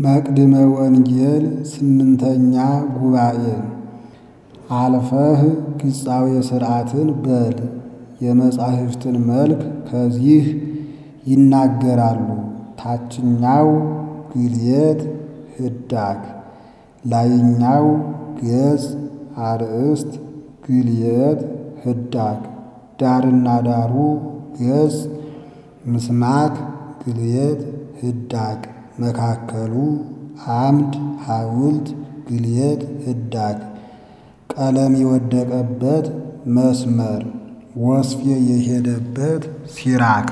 መቅድመ ወንጌል ስምንተኛ ጉባኤ አልፈህ ግጻዌ ሥርዓትን በል የመጻሕፍትን መልክ ከዚህ ይናገራሉ። ታችኛው ግልየት ህዳግ ላይኛው ገጽ አርእስት ግልየት ህዳግ ዳርና ዳሩ ገጽ ምስማክ ግልየት ህዳግ መካከሉ አምድ ሐውልት ግልየት ህዳግ ቀለም የወደቀበት መስመር ወስፌ የሄደበት ሲራክ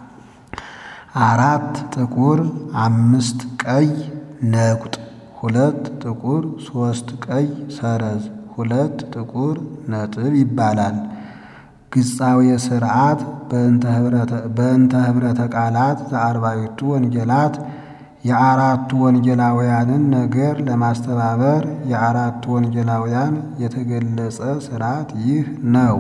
አራት ጥቁር አምስት ቀይ ነቁጥ ሁለት ጥቁር ሶስት ቀይ ሰረዝ ሁለት ጥቁር ነጥብ ይባላል። ግጻዌ ሥርዓት በእንተ ኅብረተ ቃላት ዘአርባዕቱ ወንጌላት የአራቱ ወንጌላውያንን ነገር ለማስተባበር የአራቱ ወንጌላውያን የተገለጸ ሥርዓት ይህ ነው።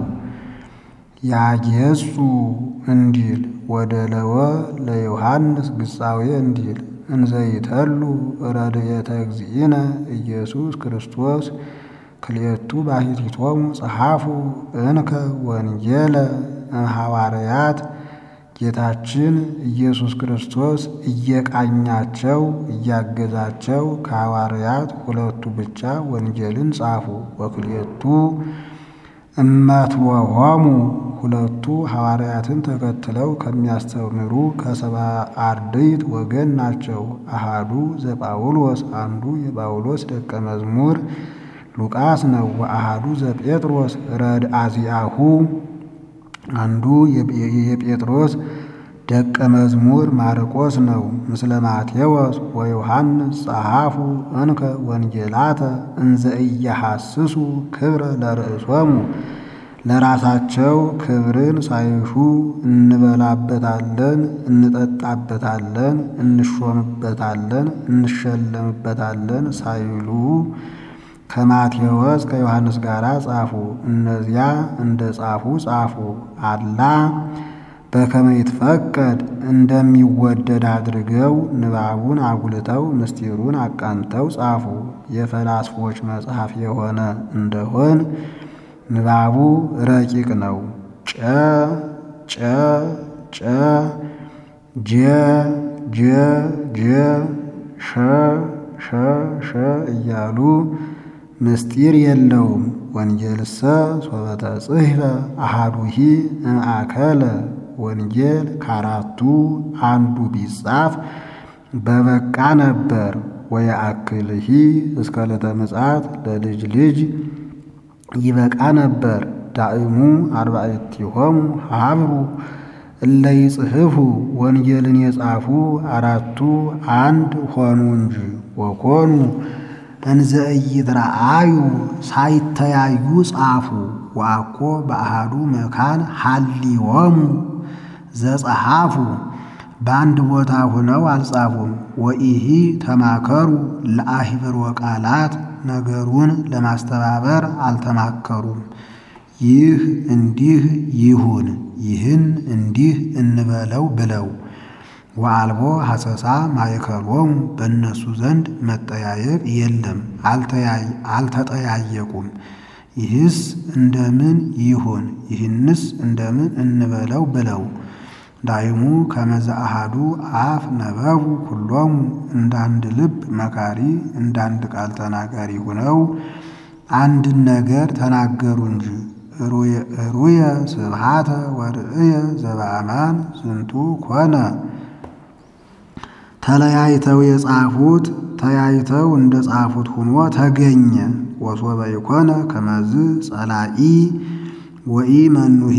ያጌጹ እንዲል ወደ ለወ ለዮሐንስ ግጻዌ እንዲል እንዘይተሉ ረድኤተ እግዚእነ ኢየሱስ ክርስቶስ ክልኤቱ ባሕቲቶሙ ጸሐፉ እንከ ወንጌለ እምሐዋርያት ጌታችን ኢየሱስ ክርስቶስ እየቃኛቸው እያገዛቸው ከሐዋርያት ሁለቱ ብቻ ወንጌልን ጻፉ። ወክልኤቱ እመትወሆሙ ሁለቱ ሐዋርያትን ተከትለው ከሚያስተምሩ ከሰባ አርድእት ወገን ናቸው። አሃዱ ዘጳውሎስ አንዱ የጳውሎስ ደቀ መዝሙር ሉቃስ ነው። ወአሃዱ ዘጴጥሮስ ረድአዚአሁ አንዱ የጴጥሮስ ደቀ መዝሙር ማርቆስ ነው። ምስለ ማቴዎስ ወዮሐንስ ጸሐፉ እንከ ወንጌላተ እንዘ ኢያሐስሱ ክብረ ለርእሶሙ ለራሳቸው ክብርን ሳይሹ እንበላበታለን፣ እንጠጣበታለን፣ እንሾምበታለን፣ እንሸለምበታለን ሳይሉ ከማቴዎስ ከዮሐንስ ጋር ጻፉ። እነዚያ እንደ ጻፉ ጻፉ። አላ በከመ ይትፈቀድ እንደሚወደድ አድርገው ንባቡን አጉልተው ምስጢሩን አቃንተው ጻፉ። የፈላስፎች መጽሐፍ የሆነ እንደሆን ንባቡ ረቂቅ ነው። ጨ ጨ ጨ ጀ ጀ ጀ ሸ ሸ ሸ እያሉ ምስጢር የለውም። ወንጌልሰ ሶበተ ጽሕፈ አሃዱሂ እምአከለ ወንጌል ከአራቱ አንዱ ቢጻፍ በበቃ ነበር። ወየአክልሂ እስከ ዕለተ ምጽአት ለልጅ ልጅ ይበቃ ነበር። ዳእሙ አርባዕቲሆሙ ሀብሩ እለ ይጽሕፉ ወንጌልን የጻፉ አራቱ አንድ ሆኑ እንጂ ወኮኑ እንዘ ኢይትረአዩ ሳይተያዩ ጻፉ። ወአኮ በአሃዱ መካን ሀሊዮሙ ዘጸሐፉ በአንድ ቦታ ሆነው አልጻፉም። ወኢሂ ተማከሩ ለአሂብር ወቃላት ነገሩን ለማስተባበር አልተማከሩም። ይህ እንዲህ ይሁን፣ ይህን እንዲህ እንበለው ብለው ወአልቦ ሐሰሳ ማእከሎሙ በእነሱ ዘንድ መጠያየቅ የለም፣ አልተጠያየቁም። ይህስ እንደምን ይሁን፣ ይህንስ እንደምን እንበለው ብለው ዳይሙ ከመዘ አሃዱ አፍ ነበቡ ኩሎሙ እንዳንድ ልብ መካሪ እንዳንድ ቃል ተናጋሪ ሆነው አንድን ነገር ተናገሩ እንጂ ሩየ ስብሃተ ወርእየ ዘበአማን ዝንቱ ኮነ ተለያይተው የጻፉት ተያይተው እንደ ጻፉት ሆኖ ተገኘ። ወሶበ ይኮነ ከመዝ ጸላኢ ወኢ መኑሂ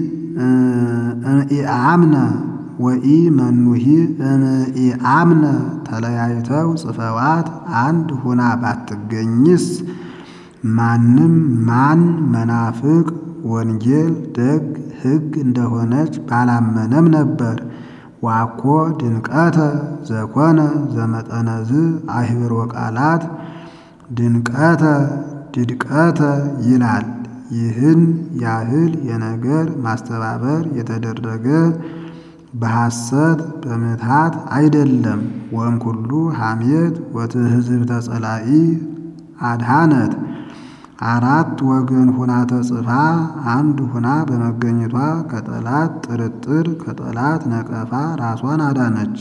እምኢአምነ ወኢ መኑሂ እምኢአምነ ተለያይተው ጽፈዋት አንድ ሁና ባትገኝስ ማንም ማን መናፍቅ ወንጌል ደግ ሕግ እንደሆነች ባላመነም ነበር። ዋኮ ድንቀተ ዘኮነ ዘመጠነዝ አሂብሮ ቃላት ድንቀተ ድድቀተ ይላል። ይህን ያህል የነገር ማስተባበር የተደረገ በሐሰት በምትሃት አይደለም። ወም ኩሉ ሐሜት ወትሕዝብተ ጸላኢ አድሃነት አራት ወገን ሁና ተጽፋ አንድ ሁና በመገኘቷ ከጠላት ጥርጥር ከጠላት ነቀፋ ራሷን አዳነች።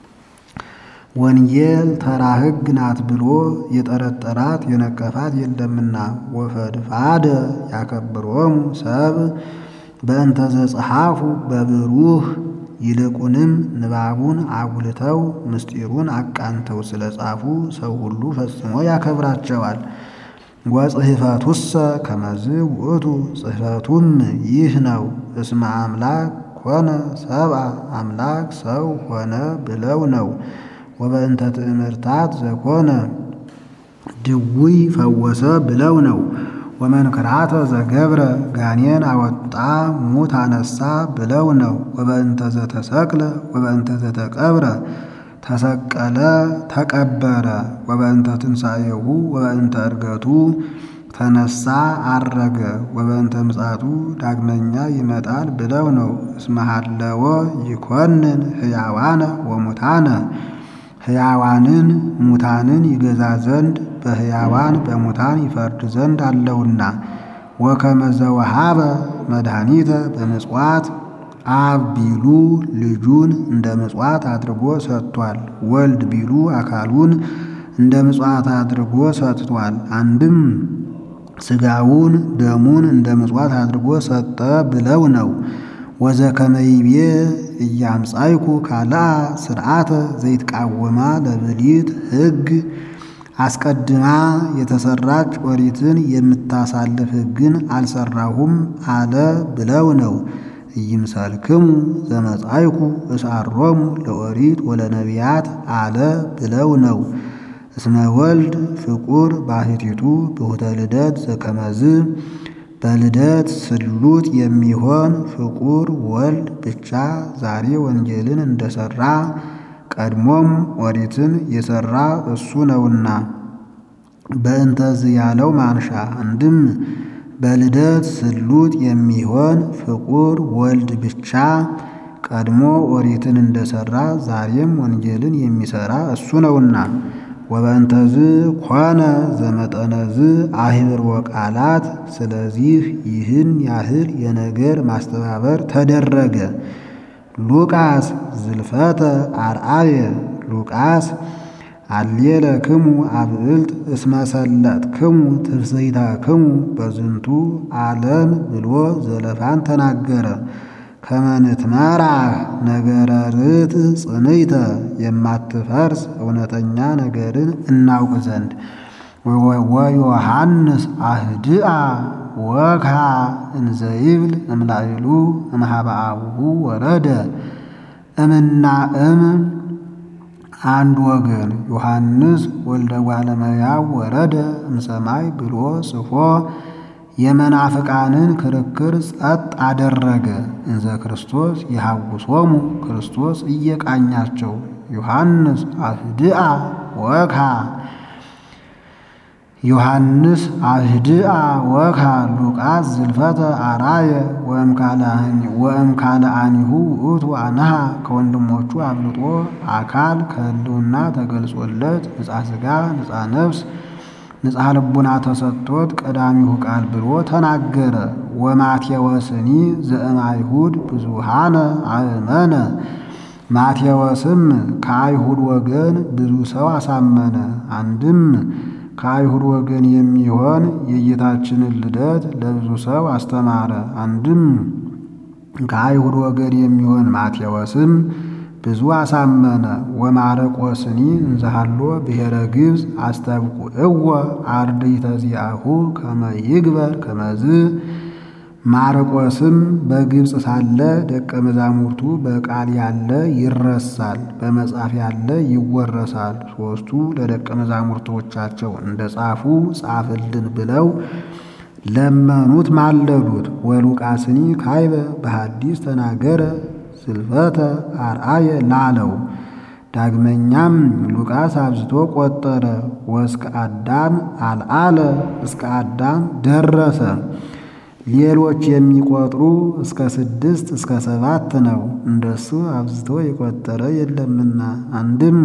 ወንጌል ተራ ሕግ ናት ብሎ የጠረጠራት የነቀፋት የለምና ወፈድፋደ ያከብሮሙ ሰብ በእንተ ዘጸሐፉ በብሩህ ይልቁንም ንባቡን አጉልተው ምስጢሩን አቃንተው ስለ ጻፉ ሰው ሁሉ ፈጽሞ ያከብራቸዋል። ወጽሕፈቱሰ ከመዝ ውእቱ ጽሕፈቱም ይህ ነው። እስመ አምላክ ኮነ ሰብአ አምላክ ሰው ሆነ ብለው ነው። ወበእንተ ትእምርታት ዘኮነ ድውይ ፈወሰ ብለው ነው። ወመንክራተ ዘገብረ ጋኔን አወጣ ሙት አነሳ ብለው ነው። ወበእንተ ዘተሰቅለ ወበእንተ ዘተቀብረ ተሰቀለ ተቀበረ። ወበእንተ ትንሣኤሁ ወበእንተ ዕርገቱ ተነሳ አረገ። ወበእንተ ምጻቱ ዳግመኛ ይመጣል ብለው ነው። እስመ ሀለወ ይኮንን ሕያዋነ ወሙታነ ሕያዋንን ሙታንን ይገዛ ዘንድ በሕያዋን በሙታን ይፈርድ ዘንድ አለውና። ወከመ ዘወሃበ መድኃኒተ በምጽዋት አብ ቢሉ ልጁን እንደ ምጽዋት አድርጎ ሰጥቷል። ወልድ ቢሉ አካሉን እንደ ምጽዋት አድርጎ ሰጥቷል። አንድም ሥጋውን ደሙን እንደ ምጽዋት አድርጎ ሰጠ ብለው ነው። ወዘከመይቤ እያምጻይኩ ካልአ ስርዓተ ዘይትቃወማ ለብሊት ሕግ አስቀድማ የተሰራች ኦሪትን የምታሳልፍ ሕግን አልሰራሁም አለ ብለው ነው። ኢይምሰልክሙ ዘመጻይኩ እሳሮሙ ለኦሪት ወለነቢያት አለ ብለው ነው። እስመ ወልድ ፍቁር ባሕቲቱ ብሁተ ልደት ዘከመዝ በልደት ስሉጥ የሚሆን ፍቁር ወልድ ብቻ ዛሬ ወንጌልን እንደሰራ ቀድሞም ኦሪትን የሰራ እሱ ነውና። በእንተዝ ያለው ማንሻ አንድም በልደት ስሉጥ የሚሆን ፍቁር ወልድ ብቻ ቀድሞ ኦሪትን እንደሰራ ዛሬም ወንጌልን የሚሰራ እሱ ነውና። ወበእንተዝ ኮነ ዘመጠነዝ አህብር ወቃላት ስለዚህ ይህን ያህል የነገር ማስተባበር ተደረገ። ሉቃስ ዝልፈተ አርአየ ሉቃስ አሌለክሙ አብዕልት እስመሰለጥክሙ ትፍስሕተክሙ በዝንቱ ዓለም ብሎ ዘለፋን ተናገረ። ከመንትመራህ ነገረ ርት ጽንይተ የማትፈርስ እውነተኛ ነገርን እናውቅ ዘንድ ወዮሐንስ አህድአ ወክሃ እንዘይብል እምላይሉ እምኀበ አቡሁ ወረደ እምና እም አንድ ወገን ዮሐንስ ወልደ እጓለ እመሕያው ወረደ እምሰማይ ብሎ ጽፎ የመናፍቃንን ክርክር ጸጥ አደረገ። እንዘ ክርስቶስ የሐውሶሙ ክርስቶስ እየቃኛቸው ዮሐንስ አህድአ ወክሃ ዮሐንስ አህድአ ወክሃ ሉቃስ ዝልፈተ አራየ ወእም ካልአኒሁ ውእቱ አነሃ ከወንድሞቹ አብልጦ አካል ከሕልውና ተገልጾለት ንጻ ሥጋ ንጻ ነፍስ ንጻ ልቡና ተሰጥቶት ቀዳሚሁ ቃል ብሎ ተናገረ። ወማቴወስኒ ዘእም አይሁድ ብዙሃነ አእመነ ማቴዎስም ከአይሁድ ወገን ብዙ ሰው አሳመነ። አንድም ከአይሁድ ወገን የሚሆን የጌታችንን ልደት ለብዙ ሰው አስተማረ። አንድም ከአይሁድ ወገን የሚሆን ማቴዎስም ብዙ አሳመነ። ወማረቆስኒ እንዘሃሎ ብሔረ ግብፅ አስተብቁዕዎ አርድእተ ዚአሁ ከመ ይግበር ከመዝ ማርቆስም በግብፅ ሳለ ደቀ መዛሙርቱ በቃል ያለ ይረሳል፣ በመጽሐፍ ያለ ይወረሳል። ሦስቱ ለደቀ መዛሙርቶቻቸው እንደ ጻፉ ጻፍልን ብለው ለመኑት፣ ማለዱት። ወሉቃስኒ ካይበ በሐዲስ ተናገረ ዝልፈተ አርአየ ላለው ዳግመኛም ሉቃስ አብዝቶ ቆጠረ። ወእስከ አዳም አልአለ እስከ አዳም ደረሰ። ሌሎች የሚቆጥሩ እስከ ስድስት እስከ ሰባት ነው። እንደሱ አብዝቶ የቆጠረ የለምና አንድም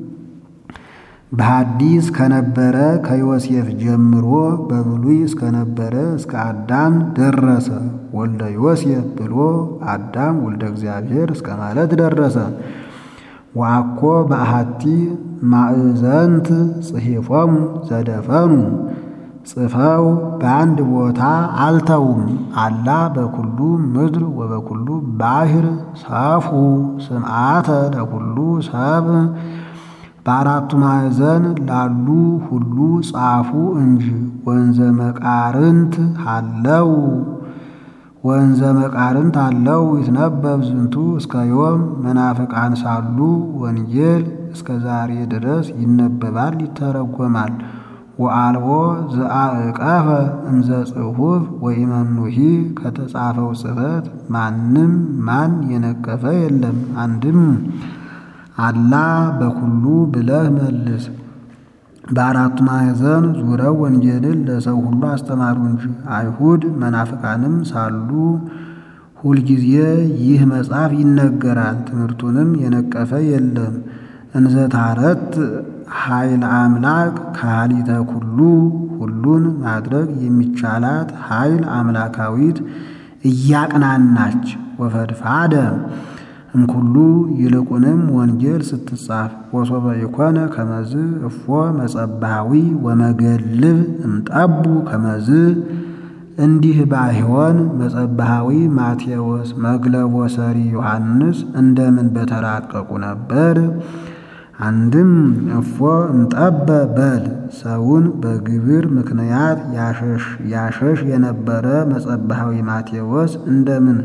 በሐዲስ ከነበረ ከዮሴፍ ጀምሮ በብሉይ እስከነበረ እስከ አዳም ደረሰ። ወልደ ዮሴፍ ብሎ አዳም ወልደ እግዚአብሔር እስከ ማለት ደረሰ። ወአኮ በአሐቲ ማእዘንት ጽሒፎሙ ዘደፈኑ ጽፈው በአንድ ቦታ አልተውም። አላ በኩሉ ምድር ወበኩሉ ባሕር ሰፉ ስምዓተ ለኩሉ ሰብ በአራቱ ማዕዘን ላሉ ሁሉ ጻፉ እንጂ ወንዘ መቃርንት አለው ወንዘ መቃርንት አለው ይትነበብ ዝንቱ እስከ ዮም መናፍቃን ሳሉ ወንጌል እስከ ዛሬ ድረስ ይነበባል ይተረጎማል። ወአልቦ ዘአዕቀፈ እምዘ ጽሑፍ ወኢመኑሂ ከተጻፈው ጽሕፈት ማንም ማን የነቀፈ የለም። አንድም አላ በኩሉ ብለህ መልስ። በአራቱ ማዕዘን ዙረው ወንጌልን ለሰው ሁሉ አስተማሩ እንጂ አይሁድ መናፍቃንም ሳሉ ሁልጊዜ ይህ መጽሐፍ ይነገራል። ትምህርቱንም የነቀፈ የለም። እንዘ ታረት ኃይል አምላክ ካሊተ ኩሉ ሁሉን ማድረግ የሚቻላት ኃይል አምላካዊት እያቅናናች ወፈድፋደ እምኩሉ ይልቁንም ወንጌል ስትጻፍ ወሶበ የኮነ ከመዝ እፎ መጸባዊ ወመገልብ እምጠቡ ከመዝ እንዲህ ባይሆን መጸባሃዊ ማቴዎስ መግለቦ ሰሪ ዮሐንስ እንደምን በተራቀቁ ነበር። አንድም እፎ እምጠበ በል ሰውን በግብር ምክንያት ያሸሽ የነበረ መጸባሃዊ ማቴዎስ እንደምን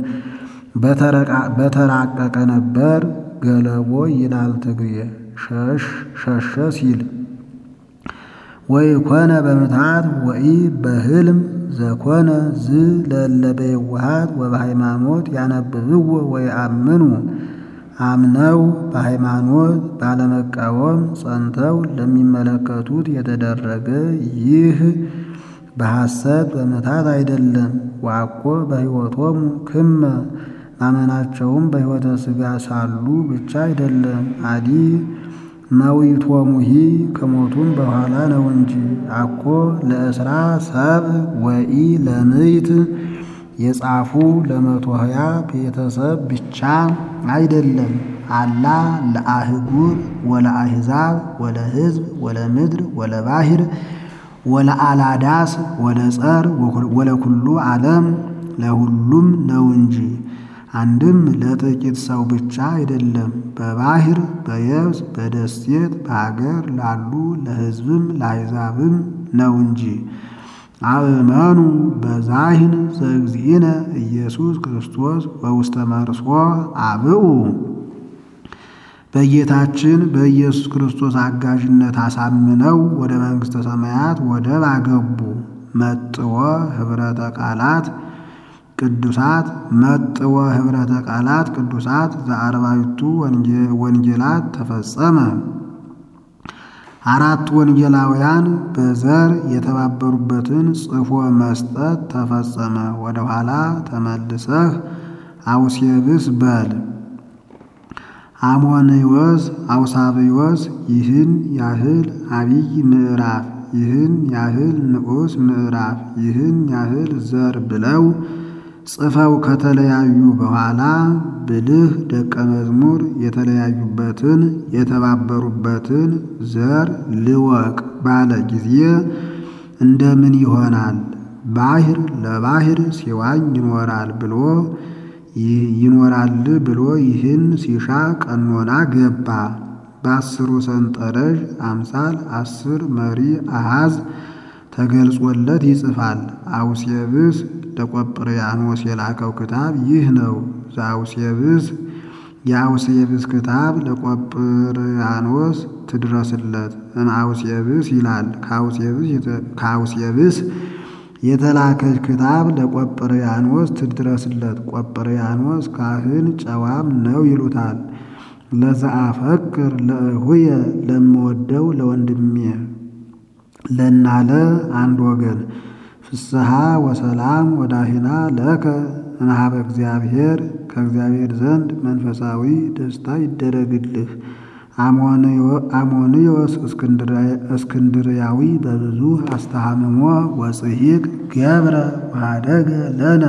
በተራቀቀ ነበር። ገለቦ ይላል ትግሬ ሸሸ ሲል ወይ ኮነ በምትሃት ወኢ በህልም ዘኮነ ዝ ለለ በየዋሃት ወበሃይማኖት ያነብብዎ ወይ አምኑ አምነው በሃይማኖት ባለመቃወም ጸንተው ለሚመለከቱት የተደረገ ይህ በሐሰት በምትሃት አይደለም። ዋኮ በሕይወቶሙ ክመ ማመናቸውም በሕይወተ ሥጋ ሳሉ ብቻ አይደለም። አዲ መዊቶሙሂ ከሞቱም በኋላ ነው እንጂ አኮ ለእስራ ሰብ ወኢ ለምይት የጻፉ ለመቶ ሀያ ቤተሰብ ብቻ አይደለም። አላ ለአህጉር ወለአሕዛብ ወለሕዝብ ወለምድር ወለባሕር ወለአላዳስ ወለጸር ወለኩሉ ዓለም ለሁሉም ነው እንጂ አንድም ለጥቂት ሰው ብቻ አይደለም። በባሕር በየብስ በደሴት በሀገር ላሉ ለሕዝብም ለአሕዛብም ነው እንጂ አእመኑ በዛሂን ዘእግዚእነ ኢየሱስ ክርስቶስ በውስተ መርሶ አብኡ በጌታችን በኢየሱስ ክርስቶስ አጋዥነት አሳምነው ወደ መንግሥተ ሰማያት ወደብ አገቡ። መጥወ ኅብረተ ቃላት ቅዱሳት መጥወ ኅብረተ ቃላት ቅዱሳት ዘአርባዕቱ ወንጌላት ተፈጸመ። አራት ወንጌላውያን በዘር የተባበሩበትን ጽፎ መስጠት ተፈጸመ። ወደ ኋላ ተመልሰህ አውሴብስ በል። አሞንዮስ አውሳብዮስ ይህን ያህል አብይ ምዕራፍ፣ ይህን ያህል ንዑስ ምዕራፍ፣ ይህን ያህል ዘር ብለው ጽፈው ከተለያዩ በኋላ ብልህ ደቀ መዝሙር የተለያዩበትን የተባበሩበትን ዘር ልወቅ ባለ ጊዜ እንደምን ይሆናል? ባሕር ለባሕር ሲዋኝ ይኖራል ብሎ ይኖራል ብሎ ይህን ሲሻ ቀኖና ገባ። በአስሩ ሰንጠረዥ አምሳል አስር መሪ አሃዝ ተገልጾለት ይጽፋል። አውሴብስ ለቆጵርያኖስ የላከው ክታብ ይህ ነው። ዘአውሴብስ የአውሴብስ ክታብ ለቆጵርያኖስ ትድረስለት እምአውሴብስ ይላል። ከአውሴብስ የተላከች ክታብ ለቆጵርያኖስ ትድረስለት። ቆጵርያኖስ ካህን ጨዋም ነው ይሉታል። ለዘአፈቅር ለእሁየ ለምወደው ለወንድሜ ለናለ አንድ ወገን ፍስሐ ወሰላም ወዳሂና ለከ እምኀበ እግዚአብሔር ከእግዚአብሔር ዘንድ መንፈሳዊ ደስታ ይደረግልህ። አሞንዮስ እስክንድርያዊ በብዙ አስተሃምሞ ወጽሒቅ ገብረ ወኀደገ ለነ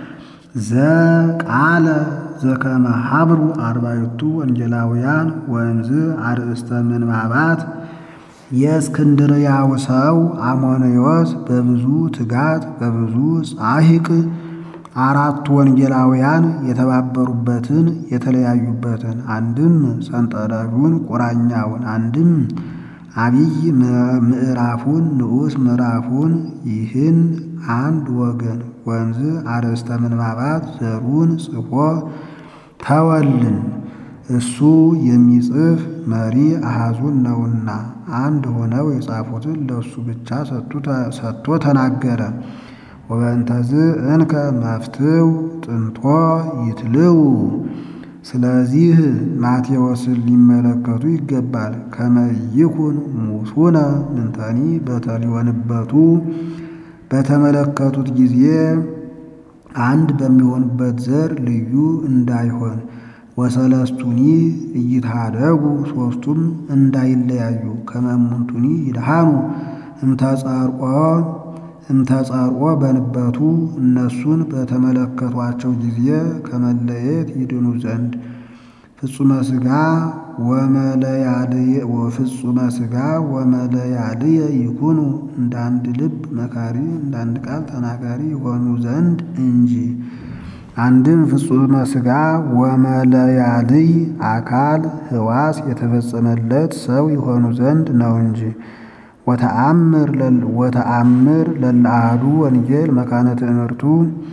ዘቃለ ዘከመ ሀብሩ አርባዕቱ ወንጌላውያን ወእምዝ አርእስተ ምንባባት የእስክንድርያው ሰው አሞንዮስ በብዙ ትጋት በብዙ ጻሒቅ አራቱ ወንጌላውያን የተባበሩበትን የተለያዩበትን አንድም ሰንጠረዡን ቁራኛውን አንድም አብይ ምዕራፉን ንዑስ ምዕራፉን ይህን አንድ ወገን ወንዝ አርእስተ ምንባባት ዘሩን ጽፎ ተወልን። እሱ የሚጽፍ መሪ አሃዙን ነውና አንድ ሆነው የጻፉትን ለእሱ ብቻ ሰጥቶ ተናገረ። ወበእንተዝ እንከ መፍትው ጥንቶ ይትልው። ስለዚህ ማቴዎስን ሊመለከቱ ይገባል። ከመይኩን ሙሱነ ምንተኒ በተሊወንበቱ በተመለከቱት ጊዜ አንድ በሚሆኑበት ዘር ልዩ እንዳይሆን ወሰለስቱኒ እይትሃደጉ ሦስቱም እንዳይለያዩ ከመሙንቱኒ ይድሃኑ እምተጸርቆ እምተጸርቆ በንበቱ እነሱን በተመለከቷቸው ጊዜ ከመለየት ይድኑ ዘንድ ፍጹመ ሥጋ ወመለያልየ ፍጹመ ሥጋ ወመለያልየ ይኩኑ እንደ አንድ ልብ መካሪ እንደ አንድ ቃል ተናጋሪ የሆኑ ዘንድ እንጂ። አንድም ፍጹመ ሥጋ ወመለያልይ አካል ሕዋስ የተፈጸመለት ሰው የሆኑ ዘንድ ነው እንጂ። ወተአምር ለለአሃዱ ወንጌል መካነ ትእምርቱ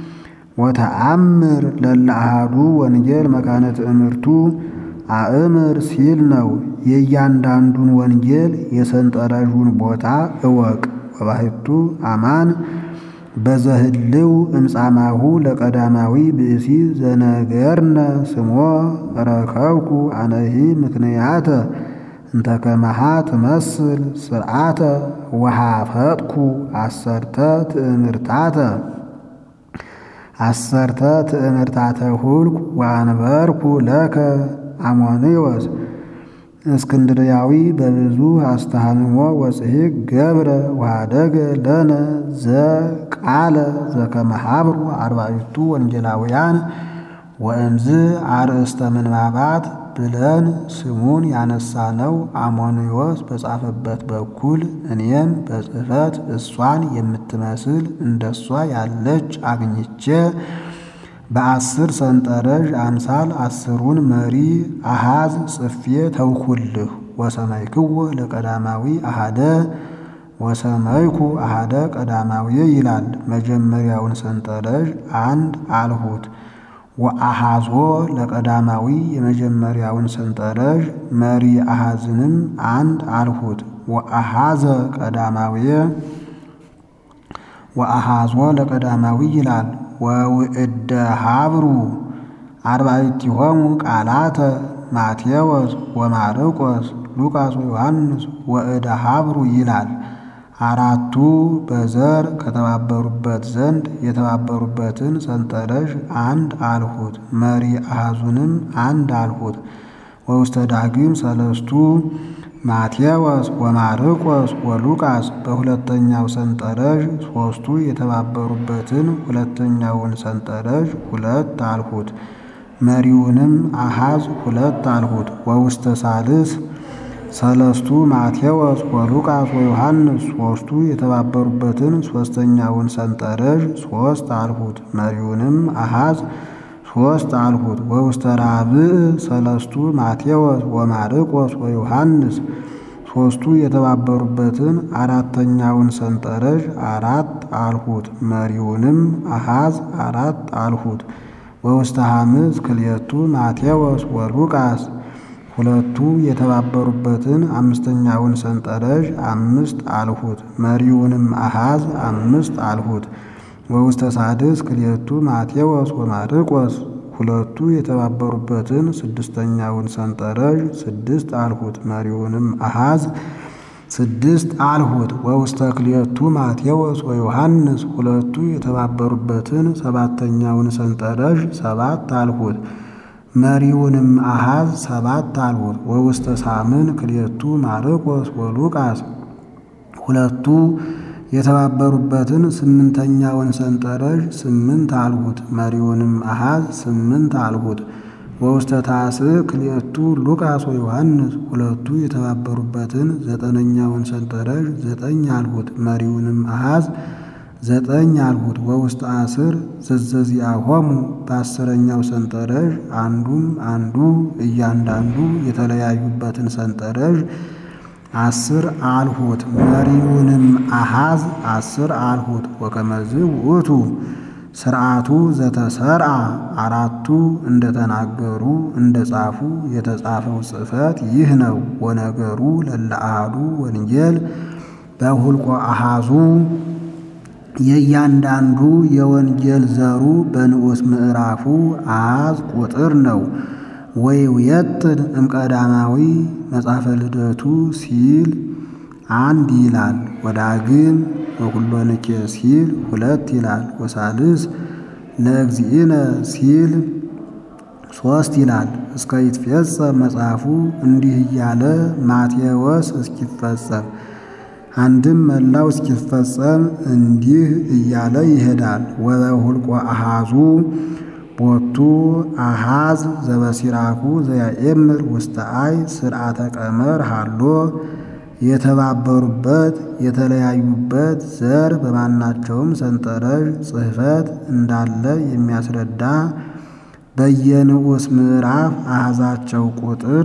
ወተአምር ለለአሃዱ ወንጌል መካነ ትእምርቱ አእምር ሲል ነው። የእያንዳንዱን ወንጌል የሰንጠረዡን ቦታ እወቅ። ወባሕቱ አማን በዘህልው እምጻማሁ ለቀዳማዊ ብእሲ ዘነገርነ ስሞ ረከብኩ አነሂ ምክንያተ እንተ ከመሃ ትመስል ስርዓተ ወሃፈጥኩ አሰርተ ትእምርታተ አሰርተ ትእምርታተ ሁልኩ ወአንበርኩ ለከ አሞንዮስ እስክንድርያዊ በብዙ አስተሃምሞ ወጽሒቅ ገብረ ወኀደገ ለነ ዘቃለ ዘከመ ሀብሩ አርባዕቱ ወንጌላውያን ወእምዝ አርእስተ ምንባባት ብለን ስሙን ያነሳነው አሞንዮስ በጻፈበት በኩል እኔም በጽሕፈት እሷን የምትመስል እንደሷ ያለች አግኝቼ በአስር ሰንጠረዥ አምሳል አስሩን መሪ አሃዝ ጽፌ ተውኩልህ። ወሰማይክዎ ለቀዳማዊ አሃደ ወሰማይኩ አሃደ ቀዳማዊ ይላል። መጀመሪያውን ሰንጠረዥ አንድ አልሁት። ወአሃዞ ለቀዳማዊ የመጀመሪያውን ሰንጠረዥ መሪ አሃዝንም አንድ አልሁት። ወአሃዘ ቀዳማዊ ወአሃዞ ለቀዳማዊ ይላል። ወውእደ ሀብሩ አርባዕቲሆሙ ቃላተ ማቴዎስ ወማርቆስ ሉቃስ ወዮሐንስ ወእደ ሀብሩ ይላል። አራቱ በዘር ከተባበሩበት ዘንድ የተባበሩበትን ሰንጠረዥ አንድ አልሁት። መሪ አሃዙንም አንድ አልሁት። ወውስተ ዳግም ሰለስቱ ማቴዎስ ወማርቆስ ወሉቃስ በሁለተኛው ሰንጠረዥ ሦስቱ የተባበሩበትን ሁለተኛውን ሰንጠረዥ ሁለት አልሁት። መሪውንም አሃዝ ሁለት አልሁት። ወውስተ ሳልስ ሰለስቱ ማቴዎስ ወሉቃስ ወዮሐንስ ሦስቱ የተባበሩበትን ሦስተኛውን ሰንጠረዥ ሦስት አልሁት። መሪውንም አሃዝ ሦስት አልሁት። ወውስተ ራብዕ ሰለስቱ ማቴዎስ ወማርቆስ ወዮሐንስ ሦስቱ የተባበሩበትን አራተኛውን ሰንጠረዥ አራት አልሁት። መሪውንም አሃዝ አራት አልሁት። ወውስተ ሐምስ ክልኤቱ ማቴዎስ ወሉቃስ ሁለቱ የተባበሩበትን አምስተኛውን ሰንጠረዥ አምስት አልሁት። መሪውንም አሃዝ አምስት አልሁት። ወውስተ ሳድስ ክልኤቱ ማቴዎስ ወማርቆስ ሁለቱ የተባበሩበትን ስድስተኛውን ሰንጠረዥ ስድስት አልሁት። መሪውንም አሃዝ ስድስት አልሁት። ወውስተ ክልኤቱ ማቴዎስ ወዮሐንስ ሁለቱ የተባበሩበትን ሰባተኛውን ሰንጠረዥ ሰባት አልሁት። መሪውንም አሃዝ ሰባት አልሁት። ወውስተ ሳምን ክልኤቱ ማርቆስ ወሉቃስ ሁለቱ የተባበሩበትን ስምንተኛውን ሰንጠረዥ ስምንት አልሁት። መሪውንም አሃዝ ስምንት አልሁት። ወውስተ ታስዕ ክልኤቱ ሉቃስ ወዮሐንስ ሁለቱ የተባበሩበትን ዘጠነኛውን ሰንጠረዥ ዘጠኝ አልሁት። መሪውንም አሃዝ ዘጠኝ አልሁት። ወውስተ አስር ዘዘዚአሆሙ በአስረኛው ሰንጠረዥ አንዱም አንዱ እያንዳንዱ የተለያዩበትን ሰንጠረዥ አስር አልሁት። መሪውንም አሃዝ አስር አልሁት። ወከመዝ ውእቱ ስርዓቱ ዘተሰርዓ አራቱ እንደተናገሩ እንደ ጻፉ የተጻፈው ጽሕፈት ይህ ነው። ወነገሩ ለለ አሐዱ ወንጌል በሁልቆ አሃዙ የእያንዳንዱ የወንጌል ዘሩ በንዑስ ምዕራፉ አሃዝ ቁጥር ነው። ወይውየጥን እምቀዳማዊ መጽሐፈ ልደቱ ሲል አንድ ይላል። ወዳግም ወኩሎንኬ ሲል ሁለት ይላል። ወሳልስ ለእግዚእነ ሲል ሶስት ይላል። እስከ ይትፌጸም መጽሐፉ እንዲህ እያለ ማቴዎስ እስኪፈጸም አንድም መላው እስኪፈጸም እንዲህ እያለ ይሄዳል። ወበሁልቆ አሃዙ ቦቱ አሃዝ ዘበሲራኩ ዘያኤምር ውስተ አይ ስርዓተ ቀመር ሃሎ የተባበሩበት የተለያዩበት ዘር በማናቸውም ሰንጠረዥ ጽሕፈት እንዳለ የሚያስረዳ በየንዑስ ምዕራፍ አሃዛቸው ቁጥር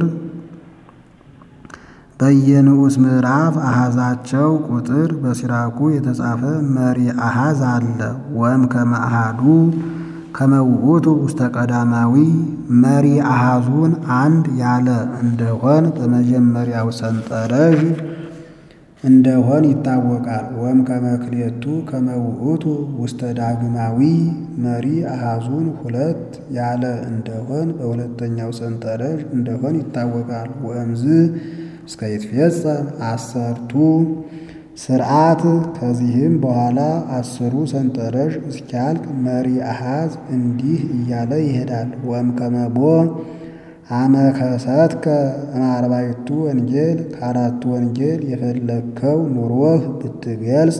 በየንዑስ ምዕራፍ አሃዛቸው ቁጥር በሲራኩ የተጻፈ መሪ አሃዝ አለ። ወም ከመአሃዱ ከመውእቱ ውስተ ቀዳማዊ መሪ አሃዙን አንድ ያለ እንደሆን በመጀመሪያው ሰንጠረዥ እንደሆን ይታወቃል። ወም ከመክሌቱ ከመውእቱ ውስተ ዳግማዊ መሪ አሃዙን ሁለት ያለ እንደሆን በሁለተኛው ሰንጠረዥ እንደሆን ይታወቃል። ወእምዝ እስከ ይትፌጸም አሰርቱ ስርዓት ከዚህም በኋላ አስሩ ሰንጠረዥ እስኪያልቅ መሪ አሃዝ እንዲህ እያለ ይሄዳል። ወም ከመቦ አመከሰትከ እምአርባዕቱ ወንጌል ከአራቱ ወንጌል የፈለግከው ኑሮህ ብትገልጽ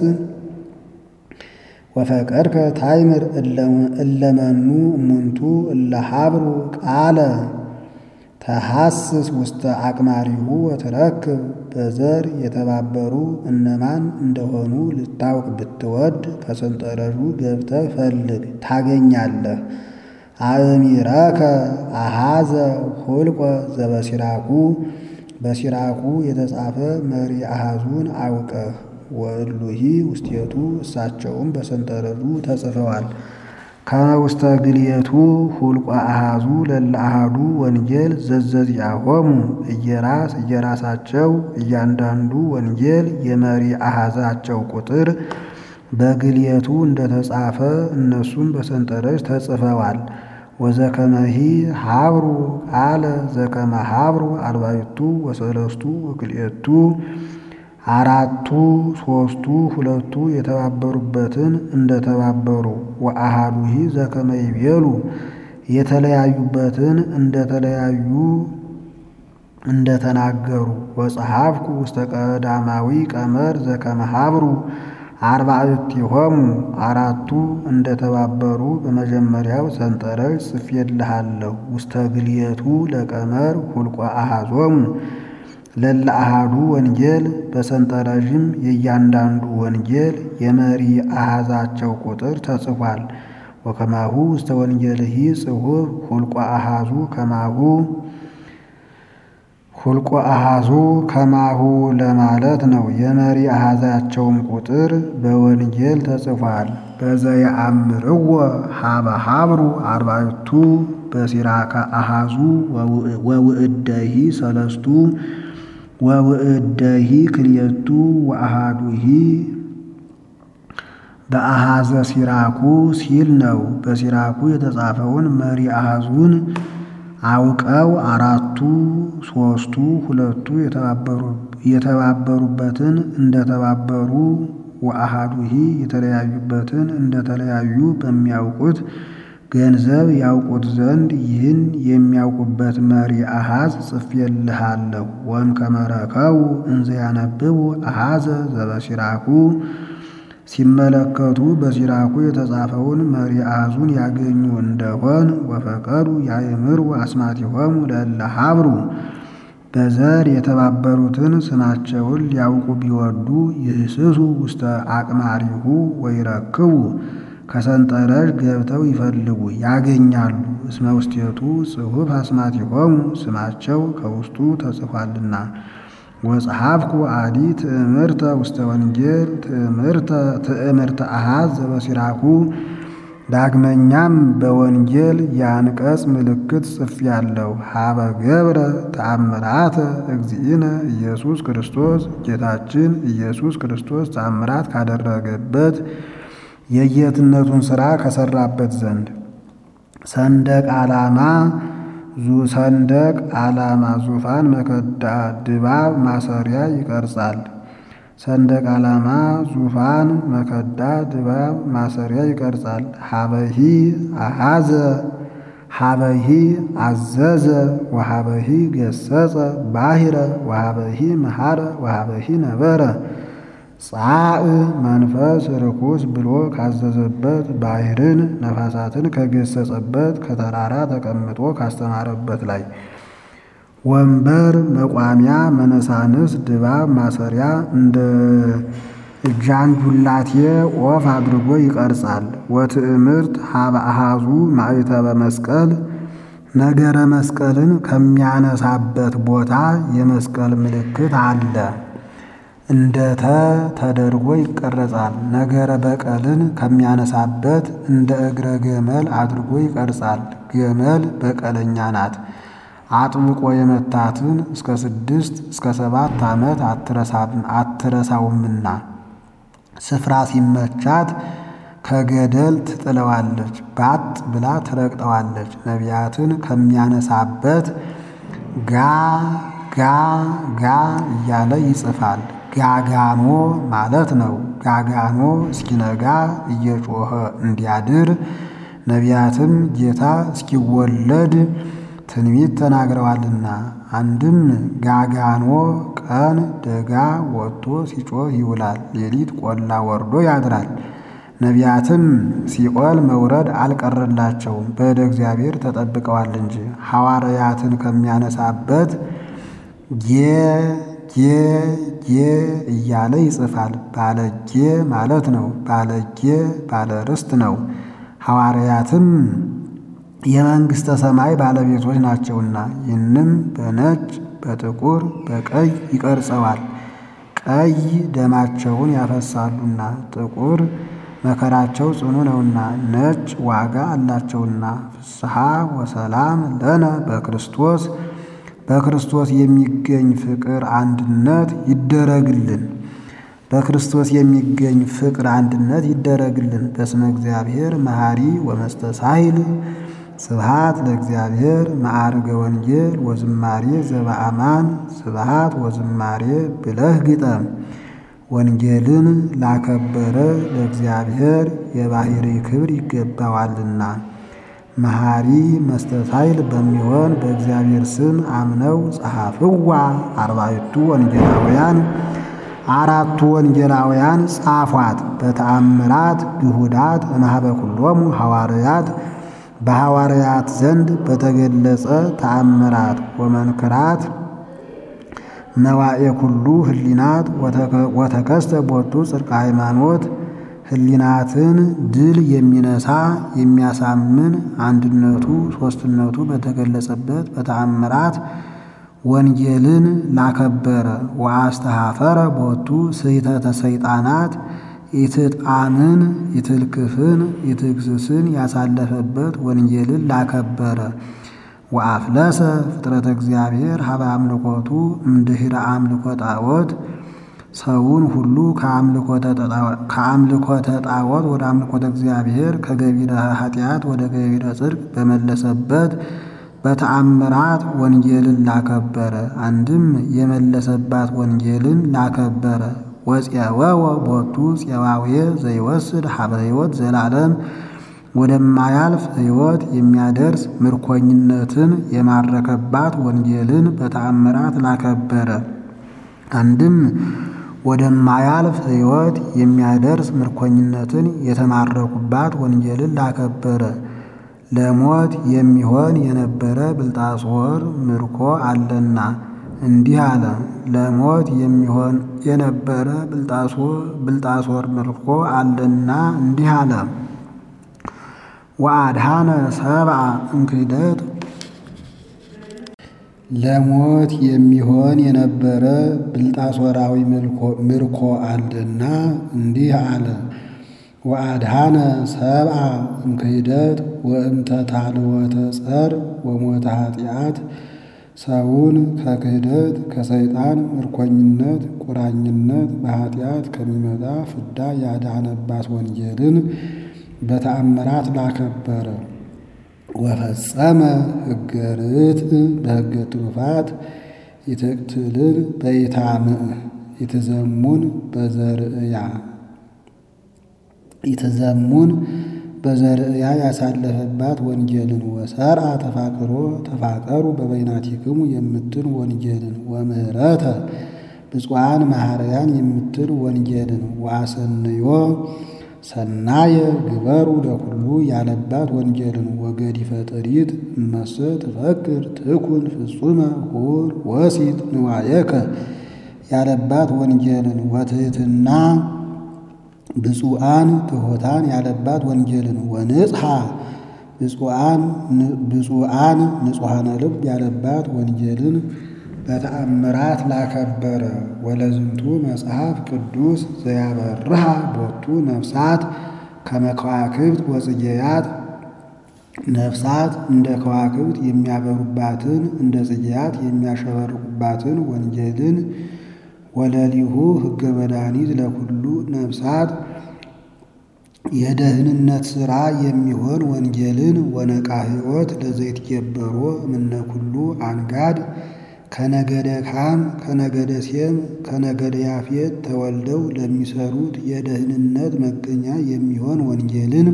ወፈቀድከ ታይምር እለመኑ እሙንቱ እለ ሀብሩ ቃለ ተሐስስ ውስተ አቅማሪሁ ወትረክብ በዘር የተባበሩ እነማን እንደሆኑ ልታውቅ ብትወድ ከሰንጠረዡ ገብተህ ፈልግ ታገኛለህ። አእሚረከ አሃዘ ሁልቆ ዘበሲራኩ በሲራኩ የተጻፈ መሪ አሃዙን አውቀህ ወእሉሂ ውስቴቱ እሳቸውም በሰንጠረዡ ተጽፈዋል። ከውስተ ግልየቱ ሁልቆ አሃዙ ለለ አሃዱ ወንጌል ዘዘዚአሆሙ እየራስ እየራሳቸው እያንዳንዱ ወንጌል የመሪ አሃዛቸው ቁጥር በግልየቱ እንደተጻፈ እነሱም በሰንጠረዥ ተጽፈዋል። ወዘከመሂ ሀብሩ ቃለ ዘከመ ሀብሩ አርባዕቱ ወሰለስቱ ወክልኤቱ አራቱ ሶስቱ ሁለቱ የተባበሩበትን እንደተባበሩ ወአሃዱሂ ዘከመ ይቤሉ የተለያዩበትን እንደተለያዩ እንደተናገሩ ወጸሐፍኩ ውስተ ቀዳማዊ ቀመር ዘከመ ሀብሩ አርባዕቲሆሙ አራቱ እንደተባበሩ በመጀመሪያው ሰንጠረዥ ጽፌልሃለሁ። ውስተ ግልየቱ ለቀመር ሁልቆ አሃዞሙ ለለ አሃዱ ወንጌል በሰንጠረዥም የእያንዳንዱ ወንጌል የመሪ አሃዛቸው ቁጥር ተጽፏል። ወከማሁ ውስተ ወንጌልሂ ጽሑፍ ሁልቆ አሃዙ ከማሁ ሁልቆ አሃዙ ከማሁ ለማለት ነው። የመሪ አሃዛቸውም ቁጥር በወንጌል ተጽፏል። በዘየአምርዎ ሀበ ሀብሩ አርባዕቱ በሲራከ አሃዙ ወውእደሂ ሰለስቱ ወውእደሂ ክልኤቱ ወአሃዱሂ በአሃዘ ሲራኩ ሲል ነው። በሲራኩ የተጻፈውን መሪ አሃዙን አውቀው አራቱ ሶስቱ ሁለቱ የተባበሩበትን እንደተባበሩ ወአሃዱሂ የተለያዩበትን እንደተለያዩ በሚያውቁት ገንዘብ ያውቁት ዘንድ ይህን የሚያውቁበት መሪ አሃዝ ጽፌልሃለሁ። ወእምከመ ረከቡ እንዘ ያነብቡ አሃዘ ዘበሲራኩ ሲመለከቱ በሲራኩ የተጻፈውን መሪ አሃዙን ያገኙ እንደሆን ወፈቀዱ ያእምሩ አስማቲሆሙ ለእለ ሀብሩ በዘር የተባበሩትን ስማቸውን ሊያውቁ ቢወዱ ይህስሱ ውስተ አቅማሪሁ ወይረክቡ ከሰንጠረዥ ገብተው ይፈልጉ ያገኛሉ። እስመ ውስቴቱ ጽሑፍ አስማቲሆሙ ስማቸው ከውስጡ ተጽፏልና። ወጸሐፍኩ አዲ ትእምርተ ውስተ ወንጌል ትእምርተ አሃዝ ዘበሲራኩ ዳግመኛም በወንጌል የአንቀጽ ምልክት ጽፌአለሁ። ሀበ ገብረ ተአምራተ እግዚእነ ኢየሱስ ክርስቶስ ጌታችን ኢየሱስ ክርስቶስ ተአምራት ካደረገበት የጌትነቱን ሥራ ከሠራበት ዘንድ ሰንደቅ ዓላማ ሰንደቅ ዓላማ ዙፋን መከዳ ድባብ ማሰሪያ ይቀርጻል። ሰንደቅ ዓላማ ዙፋን መከዳ ድባብ ማሰሪያ ይቀርጻል። ሀበሂ አሃዘ ሀበሂ አዘዘ ወሀበሂ ገሰጸ ባሂረ ወሀበሂ መሐረ ወሀበሂ ነበረ ጻእ መንፈስ ርኩስ ብሎ ካዘዘበት ባሕርን ነፋሳትን ከገሰጸበት ከተራራ ተቀምጦ ካስተማረበት ላይ ወንበር መቋሚያ መነሳንስ ድባብ ማሰሪያ እንደ ጃንጁላቴ ኦፍ አድርጎ ይቀርጻል። ወትእምርት ሀበ አሃዙ ማዕተበ መስቀል ነገረ መስቀልን ከሚያነሳበት ቦታ የመስቀል ምልክት አለ። እንደ ተ ተደርጎ ይቀረጻል። ነገረ በቀልን ከሚያነሳበት እንደ እግረ ገመል አድርጎ ይቀርጻል። ገመል በቀለኛ ናት። አጥብቆ የመታትን እስከ ስድስት እስከ ሰባት ዓመት አትረሳውምና ስፍራ ሲመቻት ከገደል ትጥለዋለች፣ ባጥ ብላ ትረግጠዋለች። ነቢያትን ከሚያነሳበት ጋ ጋ ጋ እያለ ይጽፋል። ጋጋኖ ማለት ነው። ጋጋኖ እስኪነጋ እየጮኸ እንዲያድር ነቢያትም ጌታ እስኪወለድ ትንቢት ተናግረዋልና። አንድም ጋጋኖ ቀን ደጋ ወጥቶ ሲጮህ ይውላል፣ ሌሊት ቆላ ወርዶ ያድራል። ነቢያትም ሲኦል መውረድ አልቀረላቸውም፣ በእደ እግዚአብሔር ተጠብቀዋል እንጂ። ሐዋርያትን ከሚያነሳበት ጌ ጌ ጌ እያለ ይጽፋል። ባለጌ ማለት ነው። ባለጌ ባለ ርስት ነው። ሐዋርያትም የመንግሥተ ሰማይ ባለቤቶች ናቸውና ይህንም በነጭ በጥቁር በቀይ ይቀርጸዋል። ቀይ ደማቸውን ያፈሳሉና፣ ጥቁር መከራቸው ጽኑ ነውና፣ ነጭ ዋጋ አላቸውና። ፍስሐ ወሰላም ለነ በክርስቶስ በክርስቶስ የሚገኝ ፍቅር አንድነት ይደረግልን። በክርስቶስ የሚገኝ ፍቅር አንድነት ይደረግልን። በስመ እግዚአብሔር መሐሪ ወመስተሳሂል ስብሃት ለእግዚአብሔር መዓርገ ወንጌል ወዝማሬ ዘበአማን ስብሃት ወዝማሬ ብለህ ግጠም። ወንጌልን ላከበረ ለእግዚአብሔር የባሕሪ ክብር ይገባዋልና መሐሪ መስተሳይል በሚሆን በእግዚአብሔር ስም አምነው ጸሐፍዋ አርባዕቱ ወንጌላውያን አራቱ ወንጌላውያን ጻፏት። በተአምራት ግሁዳት እምኀበ ኩሎሙ ሐዋርያት በሐዋርያት ዘንድ በተገለጸ ተአምራት ወመንክራት መዋኤ ኩሉ ህሊናት ወተከስተ ቦቱ ጽድቀ ሃይማኖት ህሊናትን ድል የሚነሳ የሚያሳምን አንድነቱ ሦስትነቱ በተገለጸበት በተአምራት ወንጌልን ላከበረ ወአስተኀፈረ ቦቱ ስሕተተ ሰይጣናት ኢትጣምን ኢትልክፍን ኢትግስስን ያሳለፈበት ወንጌልን ላከበረ ወአፍለሰ ፍጥረተ እግዚአብሔር ሀበ አምልኮቱ እምድኅረ አምልኮ ጣዖት ሰውን ሁሉ ከአምልኮተ ጣዖት ወደ አምልኮተ እግዚአብሔር ከገቢረ ኃጢአት ወደ ገቢረ ጽድቅ በመለሰበት በተአምራት ወንጌልን ላከበረ አንድም የመለሰባት ወንጌልን ላከበረ ወፄወወ ቦቱ ፄዋዌ ዘይወስድ ሀበ ሕይወት ዘላለም ወደማያልፍ ሕይወት የሚያደርስ ምርኮኝነትን የማረከባት ወንጌልን በተአምራት ላከበረ አንድም ወደማያልፍ ሕይወት የሚያደርስ ምርኮኝነትን የተማረኩባት ወንጌልን ላከበረ ለሞት የሚሆን የነበረ ብልጣሶር ምርኮ አለና እንዲህ አለ። ለሞት የሚሆን የነበረ ብልጣሶር ምርኮ አለና እንዲህ አለ። ወአድኃነ ሰብአ እምክህደት ለሞት የሚሆን የነበረ ብልጣሶራዊ ምርኮ አለና እንዲህ አለ። ወአድኃነ ሰብአ እምክህደት ወእምተ ታልወተ ጸር ወሞተ ኃጢአት ሰውን ከክህደት ከሰይጣን ምርኮኝነት ቁራኝነት በኃጢአት ከሚመጣ ፍዳ ያዳነባት ወንጌልን በተአምራት ላከበረ ወፈጸመ ሕገ ርትዕ በሕገ ትሩፋት ይትቅትልን በይታምዕ ይትዘሙን በዘርእያ ይትዘሙን በዘርእያ ያሳለፈባት ወንጌልን ወሰርአ ተፋቅሮ ተፋቀሩ በበይናቲክሙ የምትል ወንጌልን ወምህረተ ብፁዓን መሐረያን የምትል ወንጌልን ወአሰንዮ ሰናየ ግበሩ ለኩሉ ያለባት ወንጌልን ወገዲፈ ጥሪት እመሰ ትፈቅር ትኩን ፍጹመ ሁር ወሲት ንዋየከ ያለባት ወንጌልን ወትሕትና ብፁዓን ትሑታን ያለባት ወንጌልን ወንጽሐ ብፁዓን ንጹሐነ ልብ ያለባት ወንጌልን በተአምራት ላከበረ ወለዝንቱ መጽሐፍ ቅዱስ ዘያበርሃ ቦቱ ነፍሳት ከመከዋክብት ወጽጌያት ነፍሳት እንደ ከዋክብት የሚያበሩባትን እንደ ጽጌያት የሚያሸበርቁባትን ወንጌልን ወለሊሁ ሕገ መድኃኒት ለኩሉ ነፍሳት የደህንነት ሥራ የሚሆን ወንጌልን ወነቃ ሕይወት ለዘይትጌበሮ እምነ ኩሉ አንጋድ ከነገደ ካም ከነገደ ሴም ከነገደ ያፌት ተወልደው ለሚሰሩት የደህንነት መገኛ የሚሆን ወንጌልን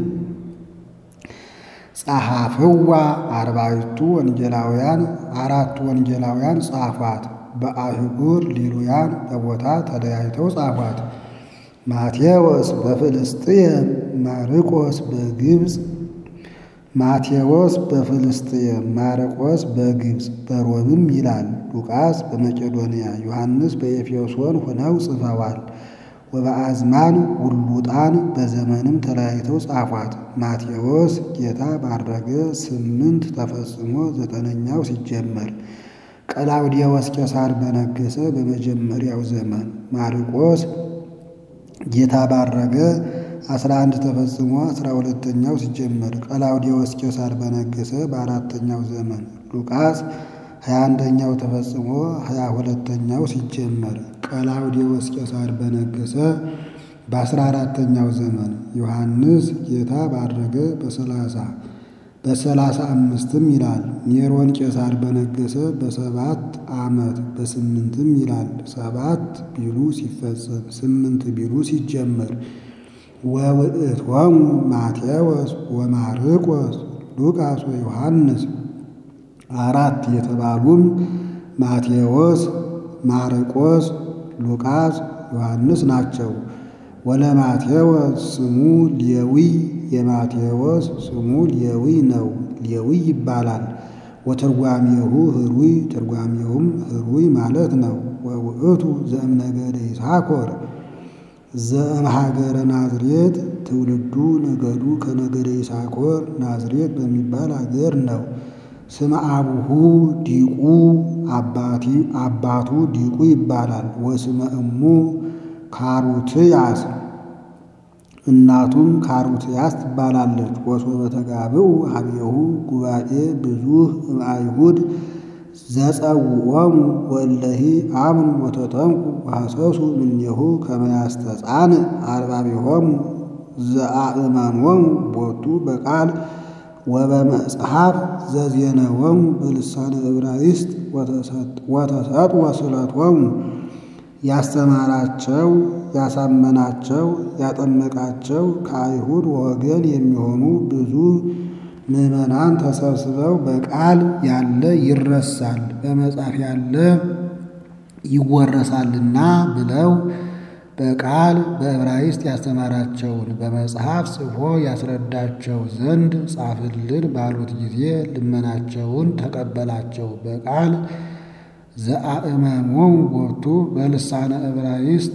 ጸሐፍዋ አርባዕቱ ወንጌላውያን አራቱ ወንጌላውያን ጻፏት። በአህጉር ሊሉያን በቦታ ተለያይተው ጻፏት። ማቴዎስ በፍልስጥኤም ማርቆስ በግብፅ ማቴዎስ በፍልስጥኤም ማርቆስ በግብፅ በሮምም ይላል። ሉቃስ በመቄዶንያ ዮሐንስ በኤፌሶን ሆነው ጽፈዋል። ወበአዝማን ውሉጣን በዘመንም ተለያይተው ጻፏት። ማቴዎስ ጌታ ባረገ ስምንት ተፈጽሞ ዘጠነኛው ሲጀመር ቀላውዲዮስ ቄሳር በነገሰ በመጀመሪያው ዘመን ማርቆስ ጌታ ባረገ አስራ አንድ ተፈጽሞ አስራ ሁለተኛው ሲጀመር ቀላውዲዮስ ቄሳር በነገሰ በአራተኛው ዘመን ሉቃስ ሀያ አንደኛው ተፈጽሞ ሀያ ሁለተኛው ሲጀመር ቀላውዲዮስ ቄሳር በነገሰ በአስራ አራተኛው ዘመን ዮሐንስ ጌታ ባረገ በሰላሳ በሰላሳ አምስትም ይላል። ኔሮን ቄሳር በነገሰ በሰባት ዓመት በስምንትም ይላል። ሰባት ቢሉ ሲፈጸም ስምንት ቢሉ ሲጀመር ወውእቶሙ ማቴዎስ ወማርቆስ ሉቃስ ወዮሐንስ አራት የተባሉም ማቴዎስ፣ ማርቆስ፣ ሉቃስ፣ ዮሐንስ ናቸው። ወለማቴዎስ ስሙ ሌዊ የማቴዎስ ስሙ ሌዊ ነው። ሌዊ ይባላል። ወትርጓሜሁ ህሩይ ትርጓሜውም ህሩይ ማለት ነው። ወውእቱ ዘእምነገደ ይሳኮር ዘእምሀገረ ናዝሬት ትውልዱ ነገዱ ከነገደ ይሳኮር ናዝሬት በሚባል አገር ነው። ስመ አቡሁ ዲቁ አባቱ ዲቁ ይባላል። ወስመ እሙ ካሩትያስ እናቱም ካሩትያስ ትባላለች። ወሶበ ተጋብኡ ሀቤሁ ጉባኤ ብዙህ እምአይሁድ ዘጸውዖሙ ወእለሂ አምኑ ወተጠምቁ ወሐሰሱ እምኔሁ ከመ ያስተጻንዕ አርባቤሆሙ ዘአእመኖሙ ቦቱ በቃል ወበመጽሐፍ ዘዜነወሙ በልሳነ ዕብራይስጥ ወተሰጥወ ስእለቶሙ ያስተማራቸው ያሳመናቸው ያጠመቃቸው ከአይሁድ ወገን የሚሆኑ ብዙ ምዕመናን ተሰብስበው በቃል ያለ ይረሳል፣ በመጽሐፍ ያለ ይወረሳልና ብለው በቃል በዕብራይስጥ ያስተማራቸውን በመጽሐፍ ጽፎ ያስረዳቸው ዘንድ ጻፍልን ባሉት ጊዜ ልመናቸውን ተቀበላቸው። በቃል ዘአእመሞሙ ቦቱ በልሳነ ዕብራይስጥ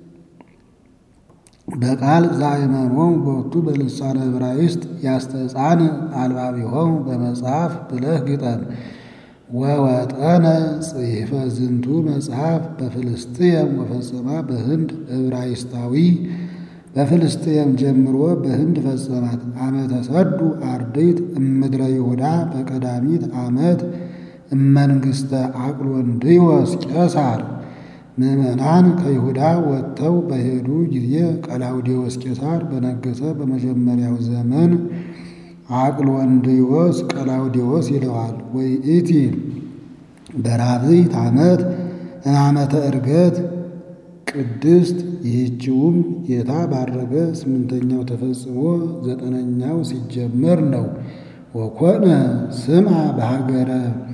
በቃል ዘአእመሞሙ ቦቱ በልሳነ ዕብራይስጥ ያስተጻን አልባቢሆሙ በመጽሐፍ ብለህ ግጠም። ወወጠነ ጽሕፈ ዝንቱ መጽሐፍ በፍልስጥኤም ወፈጸማ በህንድ ዕብራይስጣዊ በፍልስጥኤም ጀምሮ በህንድ ፈጸማት። ዓመተ ሰዱ አርድእት እምድረ ይሁዳ በቀዳሚት ዓመት እመንግሥተ አቅሎንድዮስ ቄሳር። ምዕመናን ከይሁዳ ወጥተው በሄዱ ጊዜ ቀላውዴዎስ ቄሳር በነገሰ በመጀመሪያው ዘመን አቅሎንድዮስ ቀላውዴዎስ ይለዋል። ወይእቲ በራብዕት ዓመት ዓመተ ዕርገት ቅድስት ይህችውም ጌታ ባረገ ስምንተኛው ተፈጽሞ ዘጠነኛው ሲጀመር ነው። ወኮነ ስምዐ በሀገረ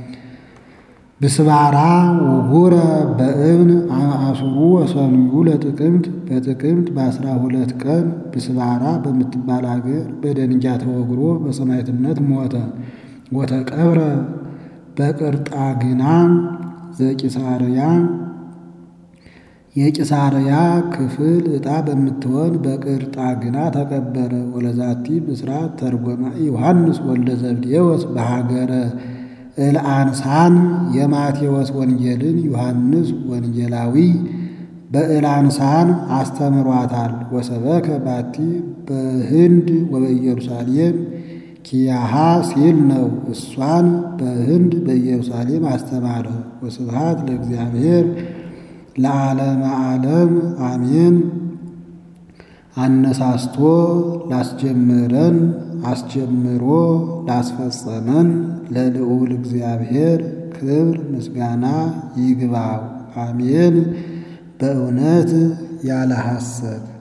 ብስባራ ወጉረ በእብን አሱሩ ወሰኑዩ ለጥቅምት በጥቅምት በአስራ ሁለት ቀን ብስባራ በምትባል አገር በደንጊያ ተወግሮ በሰማዕትነት ሞተ። ወተቀብረ በቅርጣግና ዘቂሳርያ የቂሳርያ ክፍል ዕጣ በምትሆን በቅርጣግና ተቀበረ። ወለዛቲ ብስራት ተርጎማ ዮሐንስ ወልደ ዘብዴዎስ በሀገረ እልአንሳን የማቴዎስ ወንጌልን ዮሐንስ ወንጌላዊ በእልአንሳን አስተምሯታል። ወሰበከ ባቲ በህንድ ወበኢየሩሳሌም ኪያሃ ሲል ነው። እሷን በህንድ በኢየሩሳሌም አስተማረ። ወስብሃት ለእግዚአብሔር ለዓለመ ዓለም አሜን። አነሳስቶ ላስጀምረን አስጀምሮ ላስፈጸመን ለልዑል እግዚአብሔር ክብር ምስጋና ይግባው፣ አሜን። በእውነት ያለ ሐሰት